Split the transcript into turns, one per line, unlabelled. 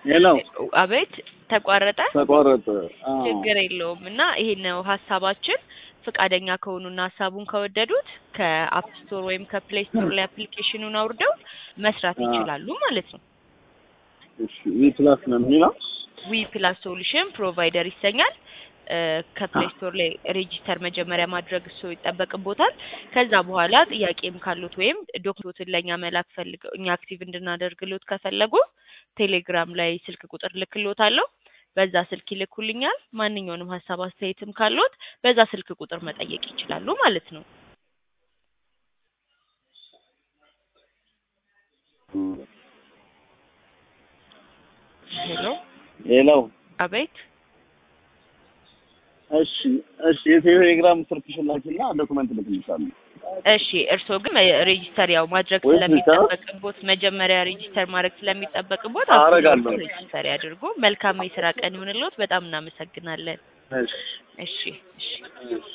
ሄሎ
አቤት ተቋረጠ።
ተቋረጠ። አዎ።
ችግር የለውም እና ይሄን ነው ሀሳባችን። ፍቃደኛ ከሆኑና ሀሳቡን ከወደዱት ከአፕ ስቶር ወይም ከፕሌይ ስቶር ላይ አፕሊኬሽኑን አውርደው መስራት
አዎ።
ይችላሉ ማለት ነው።
እሺ ዊ ፕላስ ነው የሚለው
ዊ ፕላስ ሶሉሽን ፕሮቫይደር ይሰኛል። እ፣ ከፕሌይ ስቶር ላይ ሬጂስተር መጀመሪያ ማድረግ እሱ ይጠበቅቦታል። ከዛ በኋላ ጥያቄም ካሉት ወይም ዶክመንቶትን ለእኛ መላክ ፈልገው እኛ አክቲቭ እንድናደርግሎት ከፈለጉ ቴሌግራም ላይ ስልክ ቁጥር ልክሎታለሁ። በዛ ስልክ ይልኩልኛል። ማንኛውንም ሀሳብ አስተያየትም ካሉት በዛ ስልክ ቁጥር መጠየቅ ይችላሉ ማለት ነው። ሄሎ
ሄሎ
አቤት
እሺ እሺ የቴሌግራም ስልክሽን ላኪና ዶክመንት ልክልሻለሁ።
እሺ እርስዎ ግን ሬጂስተር ያው ማድረግ
ወይስ
ስለሚጠበቅቦት መጀመሪያ ሬጂስተር ማድረግ ስለሚጠበቅቦት
አደርጋለሁ።
አሁን ሬጂስተር ያድርጉ። መልካም የስራ ቀን ይሁንልዎት። በጣም እናመሰግናለን።
እሺ
እሺ እሺ
እሺ